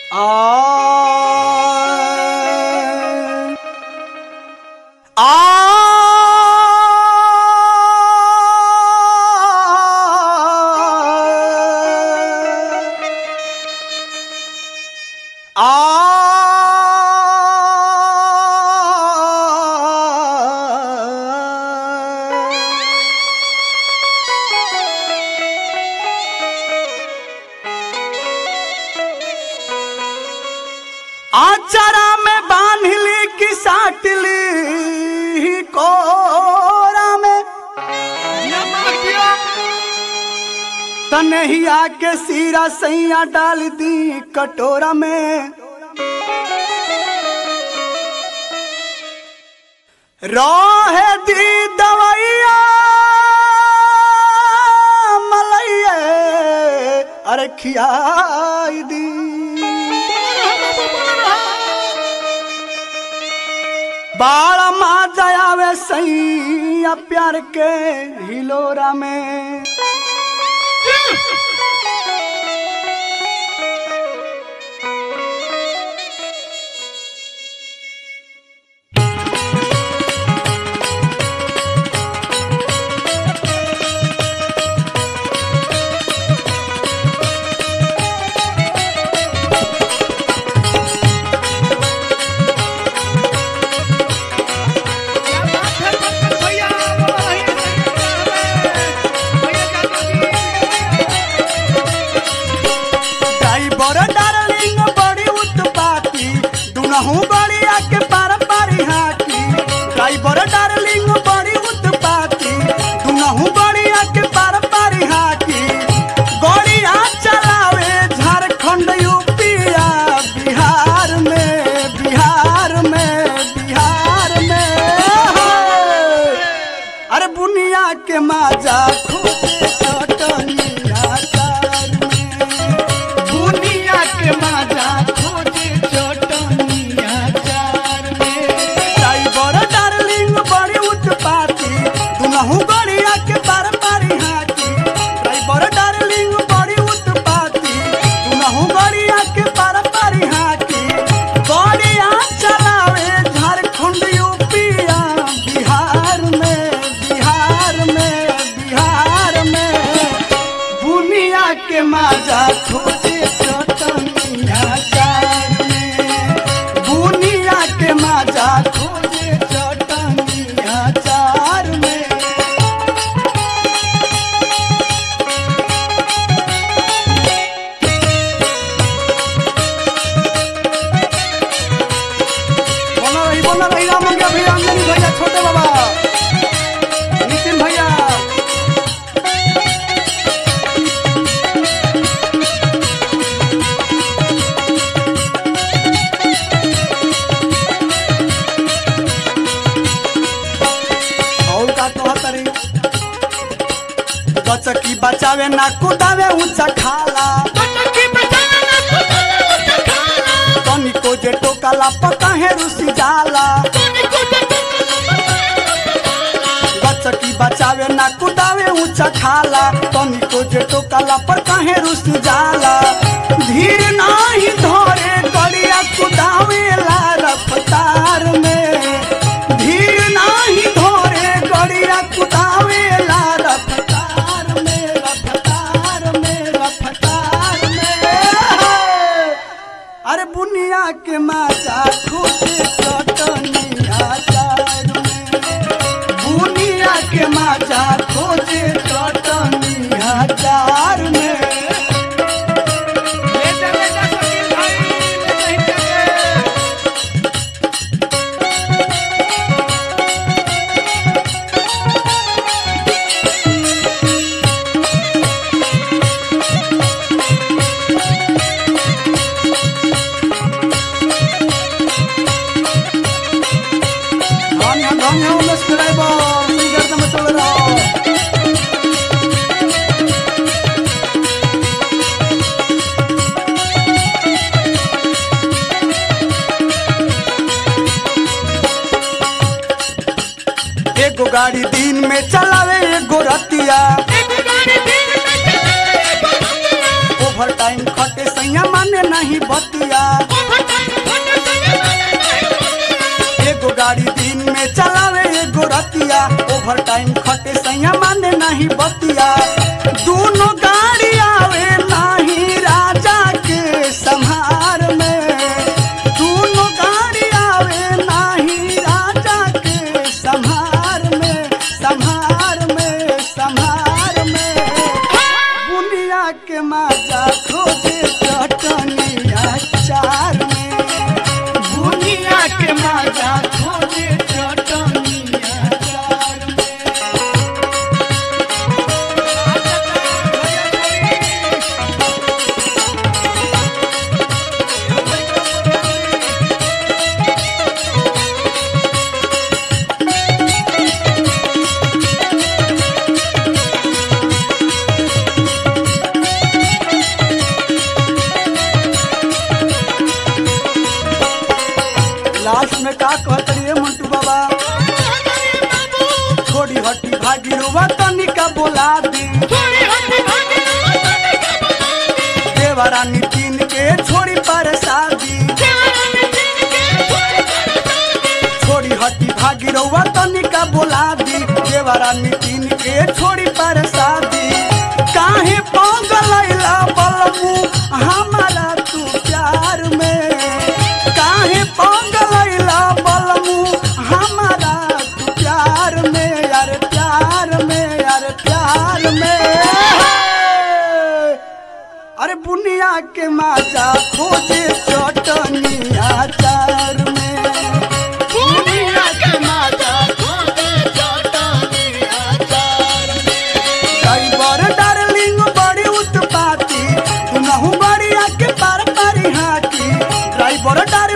आ आ आचरा में बांधली की साटली कोरा में तनहिया के सीरा सैया डाल दी कटोरा में रोहे दी दवैया मलैया अरे खियाई दी बाल माँ जयावे सैया प्यार के हिलोरा में ड्राइवर डार्लिंग बड़ी उत्पाती दुनहु गड़िया के पार पारी हाकी ड्राइवर डार्लिंग बड़ी उत्पाती दुनहु गड़िया के पार पारी हाकी गड़िया चलावे झारखंड यूपिया बिहार में बिहार में बिहार में अरे बुनिया के माजा खूबे चटनिया चार में बुनिया के माजा खोजे चटनिया चार में ड्राइवर डार्लिंग बड़ी उत्पाती दुनहु गड़िया के पार पारी हाथी ड्राइवर डार्लिंग बड़ी उत्पाती दुनहु गड़िया के पार पारी हाथी गड़िया चलावे झारखंड यूपिया बिहार में बिहार में बिहार में बुनिया के माजा खोजे चटनिया चार में बुनिया के माजा खोजे चटनिया चार में बोला रही बोला रही राम मंगे भैया अंजनी भैया छोटे बाबा नितिन भैया और का कहतरी गचकी बचावे ना कुदावे ऊंचा खाला तनिको जे टोकला पकाहे रुसी जाला गचकी बचावे ना कुदावे ऊंचा खाला तनिको जे टोकला पर काहे रुस जाला धीर नाही धरे गड़िया कुदावे ला रफ्तार में धीर नाही धरे गड़िया कुदावे ला रफ्तार में रफ्तार में रफ्तार में अरे बुनिया के माचा खोजे चटनिया चार में बुनिया के माचा खोजे चटनिया चार में धन्य धन्य उमेश ड्राइवर तुम गर्द में चल रहा एगो गाड़ी दिन में चलावे एगो रतिया ओवर टाइम खटे सही सैया माने नहीं बतिया एगो गाड़ी दिन में चलावे एगो रतिया ओवर टाइम खटे सैया माने नहीं बतिया दोनों गाड़ी आवे नहीं राजा के संहार में दोनों गाड़ी आवे नहीं राजा के संहार में संहार में संहार में बुनिया के माजा खोजे चटनिया चार में बुनिया के माजा खोजे चटनिया चार में लास्ट में का कहत रहिए मंटू बाबा छोड़ी हटी भागी रुआ तनिका बोला दी देवरा नितिन के छोड़ी पर शादी छोड़ी हटी भागी रउआ तनिका बोला दी देवरा नितिन के छोड़ी पर शादी काहे पगलैला बलमू हमारा तू प्यार में काहे पगलैला बलमू हमारा तू प्यार में यार प्यार में यार प्यार में अरे बुनिया के माजा खोजे चटनिया चार में बुनिया के माजा ड्राइवर डार्लिंग बड़ी उत्पाती तू नहु बड़ी आके पार पारी हाकी ड्राइवर डार